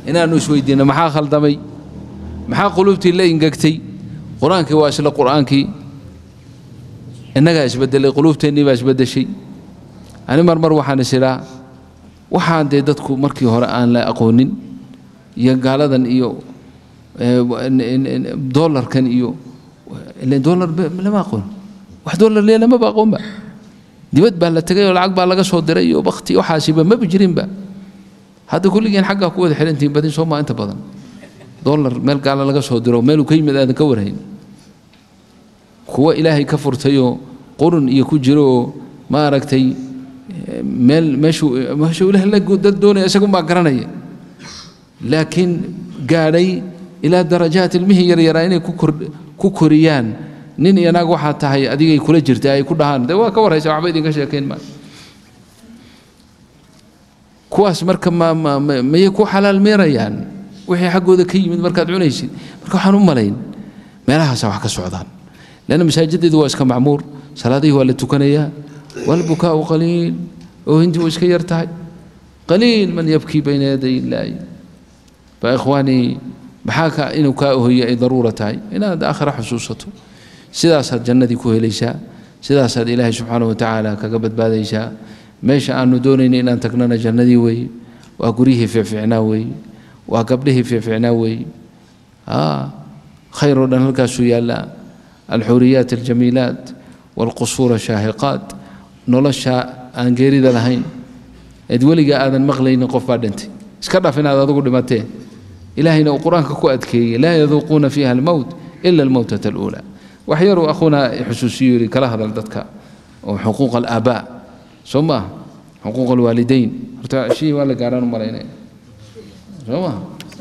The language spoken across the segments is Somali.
inaannu isweydiinno maxaa khaldamay maxaa quluubtii la ingegtay qur-aankii waa isla qur-aankii innagaa isbedelay quluubteennii baa isbedeshay ani mar mar waxaan is idhaa waxaan dee dadku markii hore aan la aqoonin iyo gaaladan iyo doolarkan iyo ileen doolar lama aqoon wax doolar lee lamaba aqoonba dibad baa la tegay oo lacag baa laga soo diray iyo bakti waxaasiba maba jirinba hadda kulligeen xaggaa ku wada xirantihiin badin soo maa inta badan doolar meel gaala laga soo diro meeluu ka yimid aadan ka warhayn kuwa ilaahay ka furtayoo qurun iyo ku jiro oo maaragtay meel meeshuu meeshuu ilaah la dad doonaya isagunbaa garanaya laakiin gaadhay ilaa darajaat ilmihii yaryaraa inay ku koriyaan nin iyo naag waxaa tahay adigay kula jirta ay ku dhahaan dee waa ka warhaysa waxba idinka sheekayn maayo kuwaas marka ma ma mayay ku xalaal meerayaan wixii xaggooda ka yimid markaad cunaysid marka waxaan u malayn meelahaasaa wax ka socdaan leanna masaajideedu waa iska macmuur salaadihii waa la tukanayaa walbukaau qaliil oo hintii way iska yar tahay qaliil man yabkii bayna yaday illaahi fa ikhwaanii maxaa ka inuu kaa ohoye ay daruura tahay inaad aakhira xusuusato sidaasaad jannadii ku helaysaa sidaasaad ilaahay subxaanahu watacaala kaga badbaadaysaa meesha aanu doonayna inaan tagnana jannadii weeye waa guryihii fiicfiicnaa weeye waa gabdhihii fiicfiicnaa weeye khayr oo dhan halkaasuu yaallaa alxuriyaat aljamiilaat waalqusuura shaahiqaat nolosha aan geerida lahayn eed weligaa aadan maqlaynin qof baa dhintay iska dhaf inaad adigu dhimatee ilaahayna uu qur-aanka ku adkeeyey laa yaduuquuna fiiha almowt ila almowtata aluulaa wax yaruu akhuuna xusuusiyo yidhi kala hadal dadka oo xuquuq alaabaa soo maaha xuquuq alwaalidayn horta shii waa la gaaraan u malaynaya soo maaha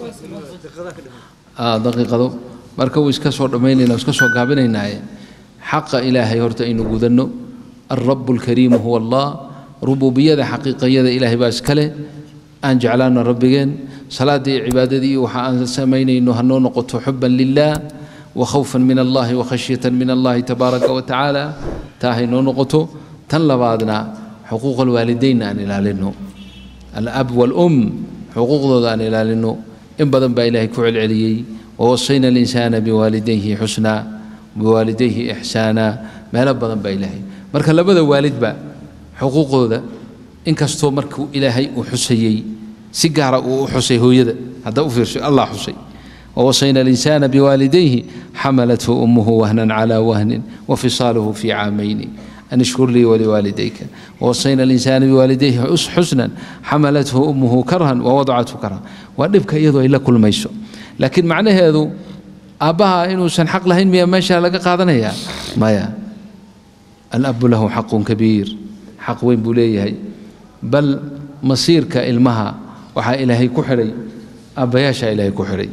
daqiiqado marka wuu iska soo dhammaynayna iska soo gaabinaynaaye xaqa ilaahay horta aynu gudanno alrabu alkariimu huwa allah rububiyada xaqiiqayada ilaahay baa iskale aan jeclaano rabbigeen salaadii iyo cibaadadii waxa aan samaynayno hanoo noqoto xuban lilah وخوفا من الله وخشية من الله تبارك وتعالى تاهي نقطه تنلبادنا حقوق الوالدين أن إلالنه الأب والأم حقوق ذو أن إلالنه إن بدن با إلهي كعل عليي ووصينا الإنسان بوالديه حسنا بوالديه إحسانا ما لبدن با إلهي مركا لبدا والد با حقوق ذا إن كستو مركو إلهي وحسيي سيجارة وحسي هو يدا هذا أفرش الله حسي ووصينا الإنسان بوالديه حملته أمه وهنا على وهن وفصاله في عامين أن اشكر لي ولوالديك ووصينا الإنسان بوالديه حسنا حملته أمه كرها ووضعته كرها ونبك يدو إلا كل ما يسو لكن معنى هذا أباها إنه سنحق لهن ميا ما شاء لك قادنا يا ما يا الأب له حق كبير حق وين بوليه بل مصيرك إلمها وحا إلهي كحري أبياشا إلهي كحري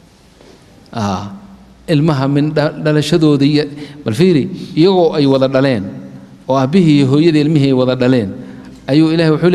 ilmaha min dhalashadooda bal fiiri iyagoo ay wada dhaleen oo aabbihii iyo hooyadii ilmihii ay wada dhaleen ayuu ilahay wuxuu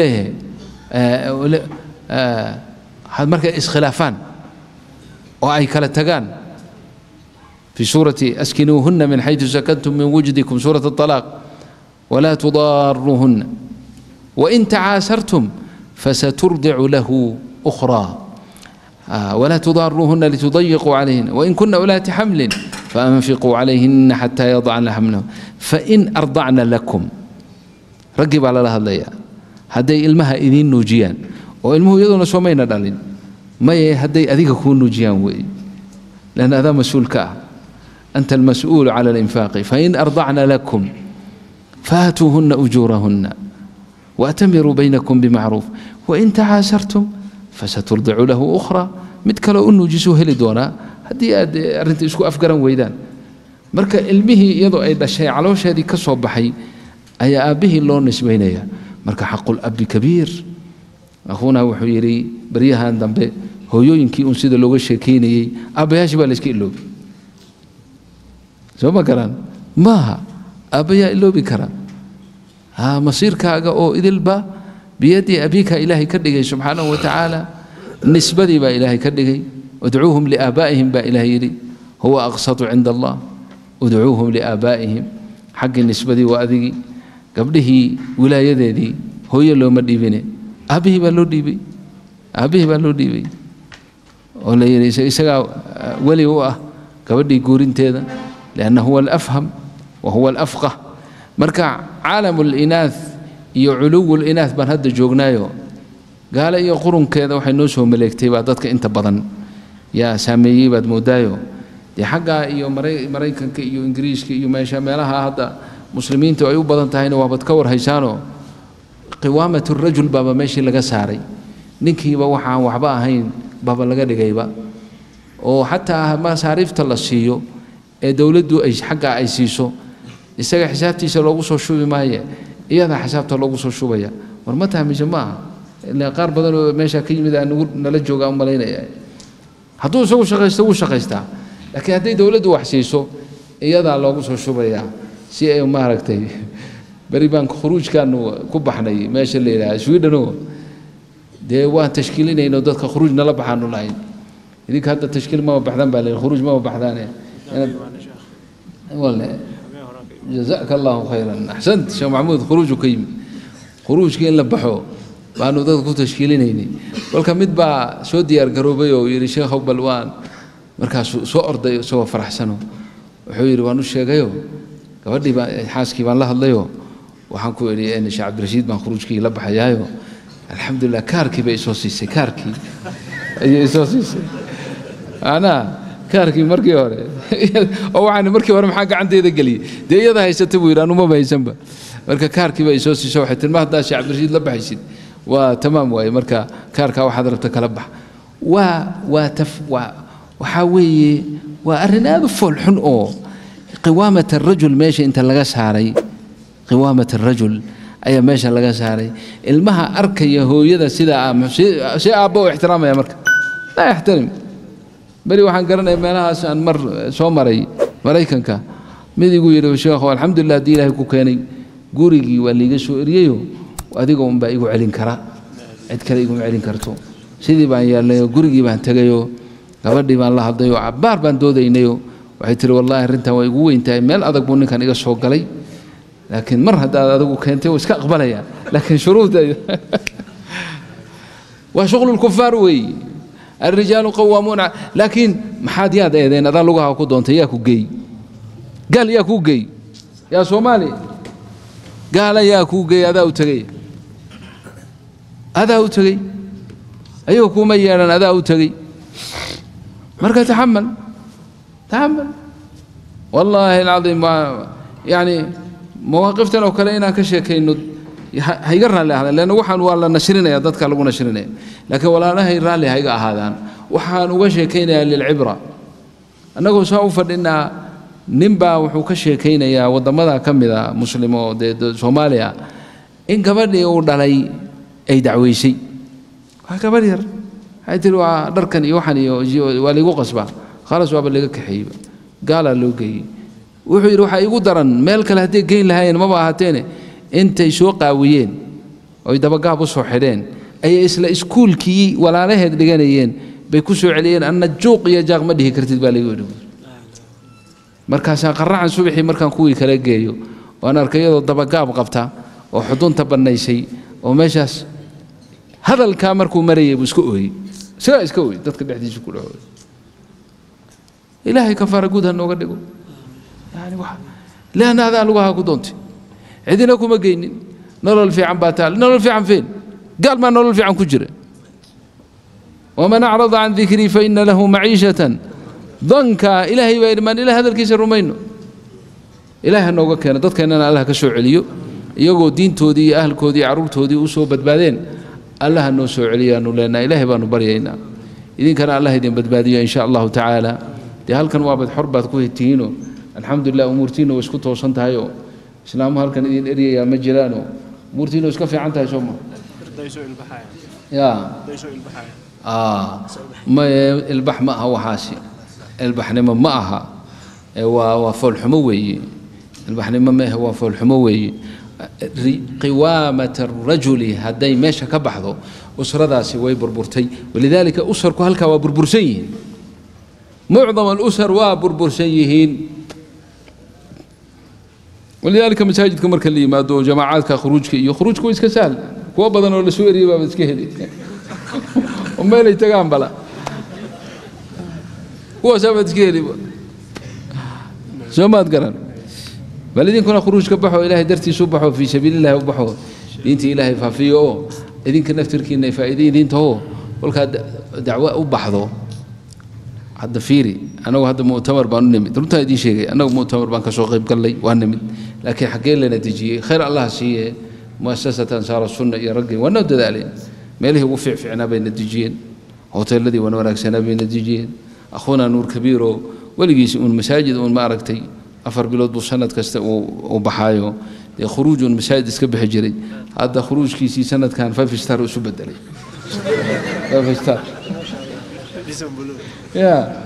leeyahay markay iskhilaafaan oo ay kala tagaan في سورة أسكنوهن من حيث سكنتم من وجدكم سورة الطلاق ولا تضاروهن وإن تعاسرتم فسترضع له أخرى آه ولا تضاروهن لتضيقوا عليهن وإن كن أولات حمل فأنفقوا عليهن حتى يضعن حملهن فإن أرضعن لكم رقب على الله الليا هدي إلمها إذين نوجيان وإلمه يدون سومين دالين ما هدي أذيك كون نوجيان وي لأن هذا مسؤول كاه أنت المسؤول على الإنفاق فإن أرضعن لكم فاتوهن أجورهن وأتمروا بينكم بمعروف وإن تعاسرتم فسترضع له أخرى mid kale u nuujisuu heli doonaa haddii aad arrinta isku afgaran weydaan marka ilmihii iyadoo ay dhashay caloosheedii ka soo baxay ayaa aabbihii loo nisbaynaya marka xaqul abi kabiir akhuuna wuxuu yidhi baryahan dambe hooyooyinkii un sida looga sheekaynayey aabbayaashii baa la iska iloobi soo ma garaan maaha aabbayaa iloobi kara ha masiirkaaga oo idilba biyadii abiika ilaahay ka dhigay subxaanahu wa tacaala nisbadii baa ilaahay ka dhigay udcuuhum liaabaa'ihim baa ilaahay yidhi huwa aqsatu cinda allah udcuuhum liaabaa'ihim xaggii nisbadii waa adigii gabdhihii wilaayadeedii hooye looma dhiibine aabbihii baa loo dhiibay aabbihii baa loo dhiibay oo la yidhi isagaa weli u ah gabadhii guurinteeda lianna huwa alafham wa huwa alafqah marka caalamu linaath iyo culuwu linaath baan hadda joognaayo gaale iyo qurunkeeda waxay noo soo maleegtay baa dadka inta badan yaa saameeyey baad moodaayo dee xaggaa iyo maraykanka iyo ingiriiska iyo meesha meelaha hadda muslimiintu ay u badan tahayna waabaad ka warhaysaanoo qiwaamatu rajul baaba meeshii laga saaray ninkiiba waxaan waxba ahayn baaba laga dhigayba oo xataa masaariifta la siiyo ee dowladdu ay xaggaa ay siiso isaga xisaabtiisa loogu soo shubi maaye iyadaa xisaabta loogu soo shubaya war ma tahmise ma aha ilaa qaar badan oo meesha ka yimid aa nagu nala jooga u malaynaya hadduu isagu shaqaysto wuu shaqaystaa laakiin hadday dowladdu wax siiso iyadaa loogu soo shubayaa si ay maaragtay beri baan khuruujkaanu ku baxnay meesha la yidhaha swidhano dee waan tashkiilinayno dadka khuruuj nala baxaanu lahayn idinka hadda tashkiil mama baxdaan baa leeyahay khuruuj mama baxdaane wale jazaaka allahu khayran axsant sheekh maxamuud khuruuju ka yimid khuruujka in la baxo baanu dadka ku tashkiilinaynay kolka mid baa soo diyaar garoobay oo yidhi sheekhow bal waan markaasuu soo orday isagoo faraxsano wuxuu yidhi waan u sheegayo gabadhii baa xaaskii baan la hadlayo waxaan ku idhi sheekh cabdirashiid baan khuruujkii la baxayaayo alxamdulilah kaarkii bay isoo siisay kaarkii ayay isoo siisay anaa kaarkii markii hore oo waxaan markii hore maxaa gacanteeda geliyey dee iyada haysata buu yidhi anumaba haysanba marka kaarkii bay isoo siisay waxay tilma haddaa sheekh cabdirashiid la baxaysid waa tamaam waaye marka kaarkaa waxaad rabta kala bax waa waa taf waa waxaa weeye waa arrin aad u foolxun oo qiwaamat arajul meesha inta laga saaray qiwaamat arajul ayaa meesha laga saaray ilmaha arkaya hooyada sidaa si aabba u ixtiraamaya marka laa yaxtarim beri waxaan garanaya meelahaas aan mar soo maray maraykanka mid igu yidhi sheekhu alxamdulilah haddii ilaahay ku keenay gurigii waa liiga soo eriyeyo adiga unbaa igu celin kara cid kale iguma celin karto sidii baan yeelnayo gurigii baan tegayoo gabadhii baan la hadlayoo cabbaar baan doodaynayo waxay tihi wallaahi arrintan waa igu weyn tahay meel adag buu ninkan iga soo galay laakiin mar haddaad adigu keentay wuu iska aqbalaya laakiin shuruudda waa shuqlu lkufaar weeye الرجال قوامون لكن محاد يا دين هذا لغها كدونت يا كوجي قال يا كوجي يا صومالي قال يا كوجي هذا وتغي هذا وتغي أيوه كوما يرن هذا وتغي مركا تحمل تحمل والله العظيم ما يعني مواقفتنا وكلينا كشيء إنه hayga raalli ahaadaan leanna waxaan waa la nashrinayaa dadka lagu nashrinaya laakiin walaalahay raalli hayga ahaadaan waxaan uga sheekaynayaa lilcibra annagoo saa u fadhinaa ninbaa wuxuu ka sheekaynayaa waddamada ka mida muslim oo dee soomaaliya in gabadhii uu dhalay ay dacweysay waa gabadh yar waxay tihi waa dharkan iyo waxan iyo waa laygu qasbaa khalas waaba laga kaxeeyeyba gaalaa loo geeyey wuxuu yidhi waxaa igu daran meel kale hadday geyn lahaayeen maba ahaateene intay soo qaawiyeen oy dabagaab u soo xidheen ayay isla iskuulkii walaalaheed dhiganayeen bay ku soo celiyeen anna juuq iyo jaaq ma dhihi kartid baa lagu yidhi markaasaan qarracan subaxii markaan kuwii kala geeyo waan arkay iyadoo dabagaab qabta oo xudunta bannaysay oo meeshaas hadalkaa markuu marayay buu iska ooyey isagaa iska ooyey dadka dhexdiisa ku dhexooy ilaahay kafaara guud ha nooga dhigo yani wax leanna adaa lugahaa ku doontay cidina kuma geynin nolol fiican baa taal nolol fiican feen gaal maa nolol fiican ku jira waman acrada can dikrii faina lahu maciishatan danka ilaahay baa yidhi maan ilaah hadalkiisa rumayno ilaah ha nooga keeno dadkeennana allah ka soo celiyo iyagoo diintoodii iyo ahalkoodii iyo carruurtoodii u soo badbaadeen allah ha noo soo celiyaanu leenaha ilaahay baanu baryaynaa idinkana allah idin badbaadiyo in sha allahu tacaala dee halkan waabad xor baad ku tihiinoo alxamdulilah umuurtiinna way isku toosan tahayoo islaamu halkan idin eryayaa ma jiraano umuurtiinna way iska fiican tahay soo ma ya maye ilbax ma aha waxaasi ilbaxnimo ma aha waa waa foolxumo weeye ilbaxnimo ma ahe waa foolxumo weeye qiwaamata arajuli hadday meesha ka baxdo usradaasi way burburtay walidaalika usarku halkaa waa burbursan yihiin mucdam alusar waa burbursan yihiin walidaalika masaajidka marka la yimaado jamaacaadka khuruujka iyo khuruujka waa iska sahal kuwa badan oo lasoo eriyay baaba iska heli oo meelay tagaan bala kuwaasaa baad iska heliba soo maad garan bal idinkuna khuruuj ka baxo ilaahay dartiisu baxo fii sabiilillahi u baxo diinta ilaahay faafiyo oo idinka naftirkiina faa'iido idiinta oo kolkaad dacwo u baxdo hadda fiiri anagu hadda mu'tamar baan u nimid runtaa idiin sheegay annagu mu'tamar baan kasoo qayb gallay waa nimid laakiin xaggee lana dejiyey khayr allah siiye muasasata ansaara sunna iyo raggii waa noo dadaaleen meelihii ugu fiicfiicnaa bayna dejiyeen hoteeladii wan wanaagsanaa bayna dejiyeen akhuuna nuur kabiiroo weligiis uun masaajid uun ma aragtay afar bilood buu sanad kasta uu baxaayo dee khuruuj uun masaajid iska bixi jiray hadda khuruujkiisii sanadkan five star isu bedelay five star ya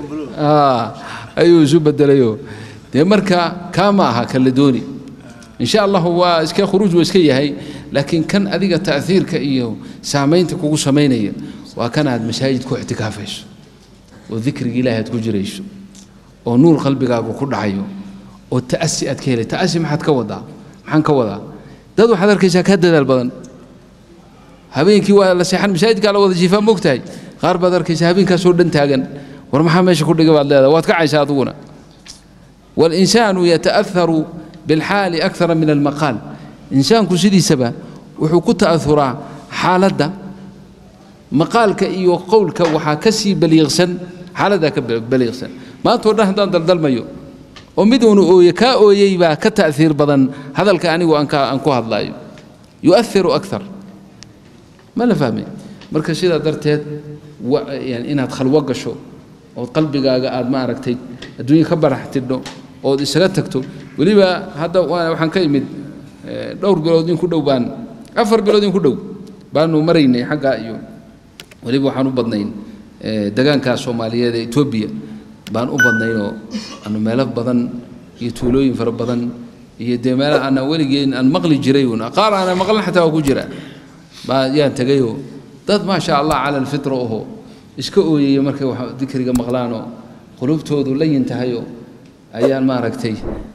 ayuu isu bedelayo dee marka kaa ma aha kala dooni insha allahu waa iska khuruuj waa iska yahay laakiin kan adiga ta'hiirka iyo saamaynta kugu samaynaya waa kan aad masaajid ku ictikaafayso oo dikriga ilaahi aad ku jirayso oo nuur qalbigaagu ku dhacayo oo ta'asi aad ka helay ta'asi maxaad ka wadaa maxaan ka wadaa dad waxaad arkaysaa kaa dadaal badan habeenkii waa la seexan masaajidkaa la wada jiifaa moogtahay qaar baad arkaysaa habeenkaasoo dhan taagan war maxaa meesha ku dhiga baad leedahay waad kacaysaa adiguna walinsaanu yata'aharu bilxaali akthara min almaqaal insaanku sidiisaba wuxuu ku ta'auraa xaaladda maqaalka iyo qowlka waxaa ka sii baliiqsan xaaladdaa ka baliiqsan maantao dhan haddaan daldalmayo oo mid uunu ooye kaa ooyey baa ka ta'hiir badan hadalka anigu aan ku hadlaayo yu'ahiru akthar ma la fahmay marka sidaa darteed inaad khalwo gasho ood qalbigaaga aad ma aragtay adduunya ka barax tidho ood isaga tagto weliba hadda waxaan ka imid dhowr bilood in ku dhow baan afar bilood in ku dhow baanu maraynay xaggaa iyo weliba waxaan u badnayn degaankaa soomaaliyeed ee etoobiya baan u badnaynoo aanu meelo badan iyo tuulooyin fara badan iyo dee meelo aanaan weligeen aan maqli jiray uun qaar aanan maqlin xataa waa ku jira baa yaan tegayoo dad maasha allah cala alfitra oho iska ooyaya markay wax dikriga maqlaanoo qulubtoodu layin tahayoo ayaan maaragtay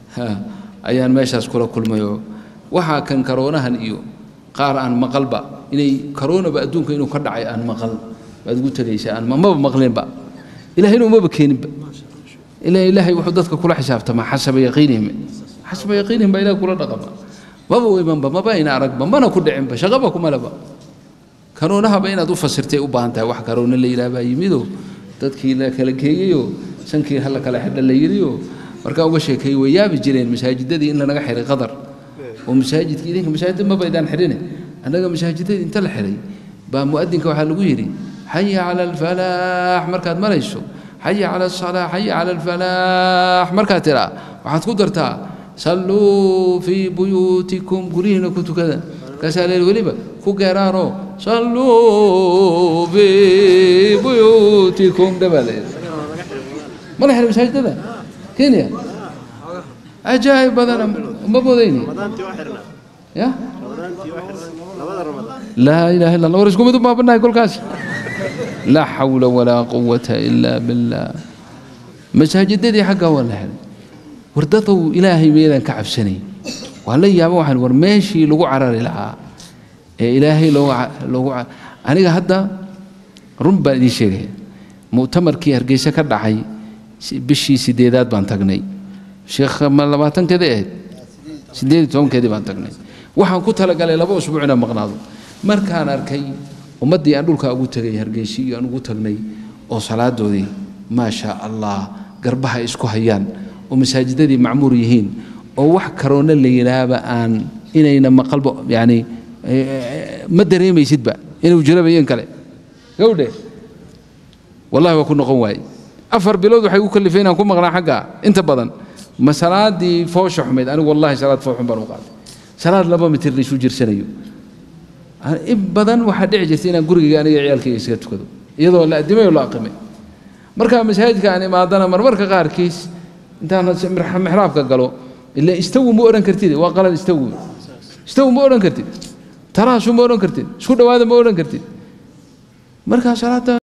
ayaan meeshaas kula kulmayoo waxaa kan karoonahan iyo qaar aan maqalba inay karoonaba adduunka inuu ka dhacay aan maqal baad ugu tegaysaa aan maba maqlinba ilahayna umaba keeninba ilaa ilaahay wuxuu dadka kula xisaabtamaa xasaba yaqiinihim xasaba yaqiinihim baa ilaah kula dhaqama maba weymanba maba ayna aragba mana ku dhicinba shaqaba kumaleba karoonahaba inaad u fasirtay u baahan tahay wax karoona la yidhaah baa yimidoo dadkii la kala geeyeyoo sankii hala kala xidha la yidhioo markaan uga sheekeeyey way yaabi jireen masaajidadii in lanaga xiray qadar oo masaajidkii idinka masaajidda ma baydaan xidhine annaga masaajidadii inta la xiray baa mu'adinka waxaa lagu yidhi xaya cala alfalaax markaad marayso xaya cala asalaa xaya cala alfalaax markaad tidhaa waxaad ku dartaa salluu fii buyuutikum guryihiina ku tukada markaasaa leehi weliba ku geeraanoo salluu fii buyuutikum dhabaa leehi ma la xiray masaajidada kenya ajaa'ib badana ma bodayni ya laa ilaha illa allah war isku mid u baabanahay kolkaas laa xawla walaa quwata ilaa billah masaajidadii xaggaa waa la xiray war dadow ilaahay meedaan ka cabsanay waa la yaaba waxaan war meeshii lagu carari lahaa ee ilaahay loogu aniga hadda run baan idiin sheegaya mu'tamarkii hargeysa ka dhacay bishii sideedaad baan tagnay sheekh ma labaatankeedii ahayd sideed iyo tobankeedii baan tagnay waxaan ku talagalay laba usbuuc inaan maqnaado markaan arkay ummaddii aan dhulkaa ugu tegay hargeysi iyo aan ugu tagnay oo salaadoodii maa shaa allah garbaha isku hayaan oo masaajidadii macmuur yihiin oo wax karoona la yidhaahba aan inayna maqalba yani ma dareemaysidba inuu jiraba iyo in kale gawdhe wallahi waa ku noqon waaye afar bilood waxay u kalifay inaan ku maqnaa xagga inta badan ma salaadii foosha xumayd anigu wallahi salaad foox xun baan u qaaday salaad laba mitir la isu jirsanayo in badan waxaa dhici jirta inaan gurigayga aniga ciyaalkayga isaga tukado iyadoo la addimay oo la aqimay markaa masaajidka aan imaadana marmarka qaarkiis intaan mixraabka galo ila istawu ma odhan kartid waa qalad istawu istawu ma odhan kartid taraasu ma odhan kartid isku dhowaada ma odhan kartid markaa salaada